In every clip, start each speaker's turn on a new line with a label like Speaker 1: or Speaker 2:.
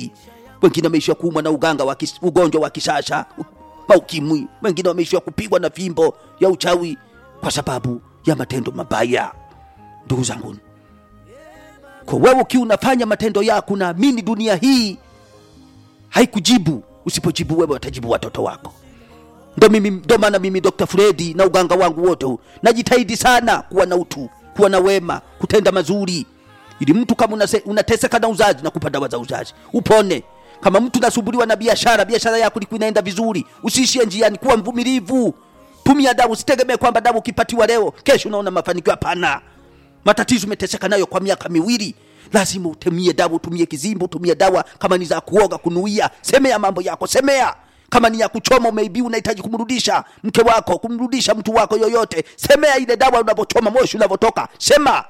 Speaker 1: maradhi wengine wameishiwa kuumwa na uganga wa kis, ugonjwa wa kisasa maukimwi wengine wameishiwa kupigwa na fimbo ya uchawi kwa sababu ya matendo mabaya ndugu zangu kwa wewe ukiwa unafanya matendo yako naamini dunia hii haikujibu usipojibu wewe watajibu watoto wako ndo mimi ndo maana mimi Dr. Fredi na uganga wangu wote huu najitahidi sana kuwa na utu kuwa na wema kutenda mazuri ili mtu kama unase, unateseka na uzazi na kupa dawa za uzazi upone kama mtu nasumbuliwa na biashara biashara yako ilikuwa inaenda vizuri usiishie njiani kuwa mvumilivu tumia dawa usitegemee kwamba dawa ukipatiwa leo kesho unaona mafanikio hapana matatizo umeteseka nayo kwa miaka miwili lazima utumie dawa utumie kizimbo utumie dawa kama ni za kuoga kunuia semea mambo yako semea kama ni ya kuchoma umeibi unahitaji kumrudisha mke wako kumrudisha mtu wako yoyote semea ile dawa unavyochoma moshi unavyotoka sema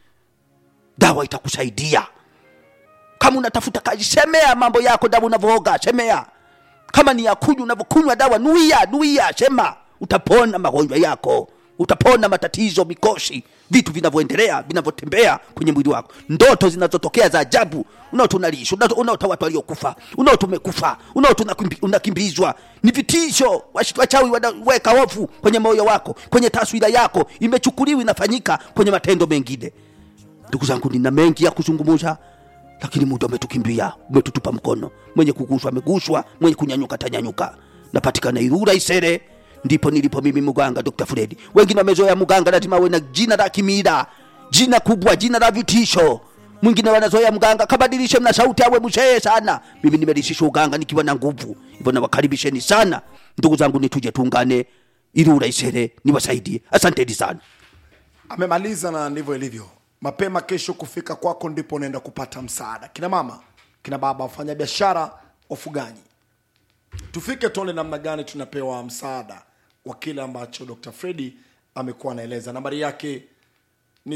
Speaker 1: dawa itakusaidia kama unatafuta kazi semea mambo yako dawa unavyooga semea kama ni ya kunywa unavyokunywa dawa nuia nuia sema utapona magonjwa yako utapona matatizo mikoshi vitu vinavyoendelea vinavyotembea kwenye mwili wako ndoto zinazotokea za ajabu unaota unalisha unaota unaota watu waliokufa unaota umekufa unaota unakimbi- unakimbizwa ni vitisho Wash- wachawi wanaweka hofu kwenye moyo wako kwenye taswira yako imechukuliwa inafanyika kwenye matendo mengine ndugu zangu nina mengi ya kuzungumza lakini muda umetukimbia umetutupa mkono mwenye kuguswa ameguswa mwenye kunyanyuka tanyanyuka napatikana irura isere ndipo nilipo mimi muganga dr fredi wengine wamezoea muganga lazima awe na jina la kimila jina kubwa jina la vitisho mwingine wanazoea mganga kabadilishe mna sauti awe mshee sana mimi nimelishisha uganga nikiwa na nguvu hivyo nawakaribisheni sana ndugu zangu nituje tuungane irura isere niwasaidie asanteni sana
Speaker 2: amemaliza na ndivyo ilivyo mapema kesho kufika kwako ndipo unaenda kupata msaada kina mama kina baba wafanya biashara wafugaji tufike tuone namna gani tunapewa msaada wa kile ambacho dr fredi amekuwa anaeleza nambari yake ni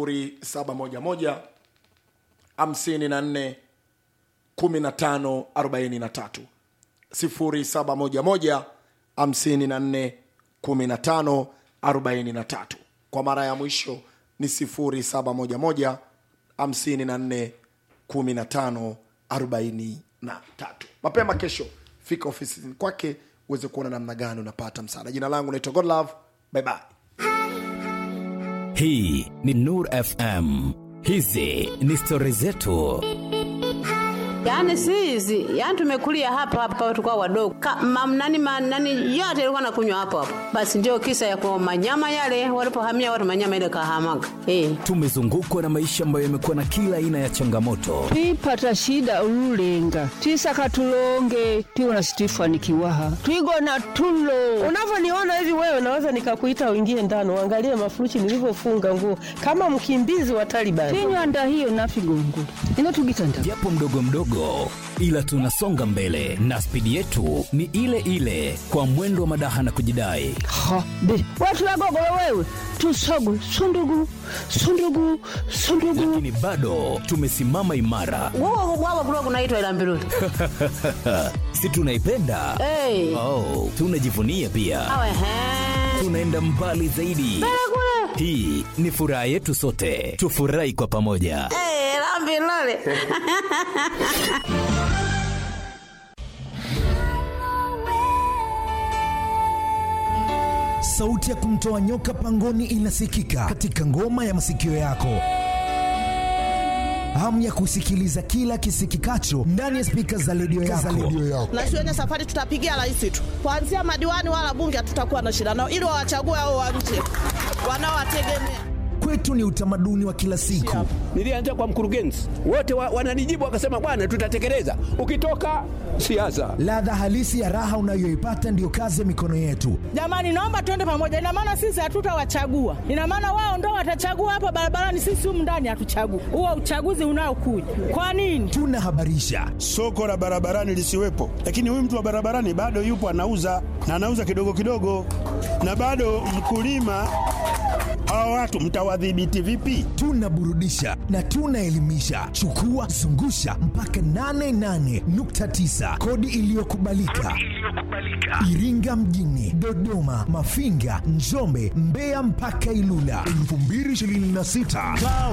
Speaker 2: 711 54 15 43 0711 54 15 43 kwa mara ya mwisho ni 0711 54 15 43 mapema kesho fika ofisini kwake uweze kuona namna gani unapata msaada jina langu naitwa godlove bye bye
Speaker 3: hii ni nur fm hizi ni stori zetu
Speaker 4: Yaani si hizi, yaani tumekulia hapa hapa tukao wadogo. Ka, mam, nani, ma, nani yote ilikuwa nakunywa hapo hapo. Basi ndio kisa ya kwa manyama yale walipohamia watu manyama ile kahamaga. Eh.
Speaker 3: tumezungukwa na maisha ambayo yamekuwa na kila aina ya changamoto
Speaker 5: twipata shida ululenga twisaka tulonge twiwona situifanikiwaha twigona tulo
Speaker 6: unavyoniona hivi wewe naweza nikakuita uingie ndani uangalie mafuruchi nilivyofunga nguo kama mkimbizi wa Taliban.
Speaker 5: tinywanda hiyo nafigongo inotugitanda
Speaker 3: japo mdogo mdogo ila tunasonga mbele na spidi yetu ni ile ile kwa mwendo wa madaha na kujidai
Speaker 5: ha be watu wagogolo wewe tusogu sundugu sundugu sundugu
Speaker 3: lakini bado tumesimama imara
Speaker 4: Wao wao kulikuwa kunaitwa ila mbiruli.
Speaker 3: si tunaipenda
Speaker 4: Eh.
Speaker 3: oh, tunajivunia pia
Speaker 4: Awe he.
Speaker 3: tunaenda mbali zaidi hii ni furaha yetu sote tufurahi kwa pamoja
Speaker 4: Eh, la mbiruli.
Speaker 7: sauti ya kumtoa nyoka pangoni inasikika katika ngoma ya masikio yako hamu ya kusikiliza kila kisikikacho ndani ya spika za redio yako.
Speaker 6: na siwenye safari tutapigia rais tu kuanzia madiwani wala bunge hatutakuwa na shida nao ili wawachague hao wa nje wanaowategemea
Speaker 7: kwetu ni utamaduni wa kila siku
Speaker 8: nilianza kwa mkurugenzi wote wa, wananijibu wakasema bwana tutatekeleza ukitoka siasa
Speaker 7: ladha halisi ya raha unayoipata ndiyo kazi ya mikono yetu
Speaker 6: jamani naomba tuende pamoja ina maana sisi hatutawachagua ina maana wao ndo watachagua hapa barabarani sisi humu ndani hatuchagui huo uchaguzi unaokuja kwa nini
Speaker 7: tunahabarisha
Speaker 9: soko la barabarani lisiwepo, lakini huyu mtu wa barabarani bado yupo anauza na anauza kidogo kidogo, na bado mkulima. Hawa watu mtawadhibiti vipi?
Speaker 7: tunaburudisha na tunaelimisha chukua zungusha mpaka 88.9 kodi iliyokubalika iringa mjini dodoma mafinga njombe mbeya mpaka ilula 2026 kaa